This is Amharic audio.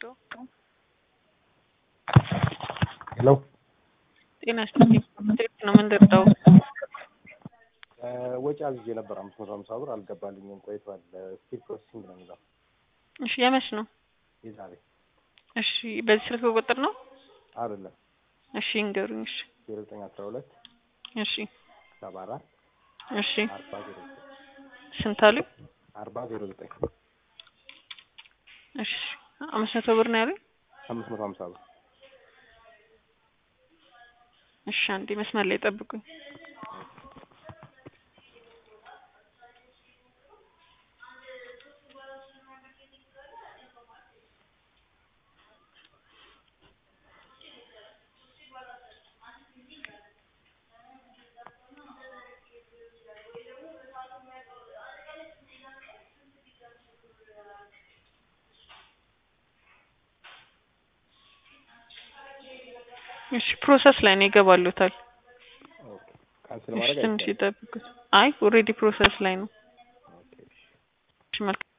ሄሎ ጤና ይስጥልኝ። እንዴት ነው የምንደርዳው? ወጪ አዝዤ ነበር አምስት መቶ ሀምሳ ብር አልገባልኝም ቆይቷል። ስቲል ፕሮሰሲንግ ነው የሚለው እሺ የመች ነው? የዛሬ እሺ በዚህ ስልክ ቁጥር ነው? አይደለም እሺ እንገሩኝ። እሺ ዜሮ ዘጠኝ አስራ ሁለት እሺ ሰባ አራት እሺ አርባ ዜሮ ዘጠኝ ስንት አሉኝ? አርባ ዜሮ ዘጠኝ እሺ አምስት መቶ ብር ነው ያሉኝ? አምስት መቶ ሀምሳ ብር እሺ አንዴ መስመር ላይ ጠብቁኝ። እሺ ፕሮሰስ ላይ ነው ይገባሉታል። ኦኬ ካንስል እሺ ማድረግ ትንሽ አይቻልም። ይጠብቁት። አይ ኦልሬዲ ፕሮሰስ ላይ ነው። ኦኬ እሺ እሺ መልካም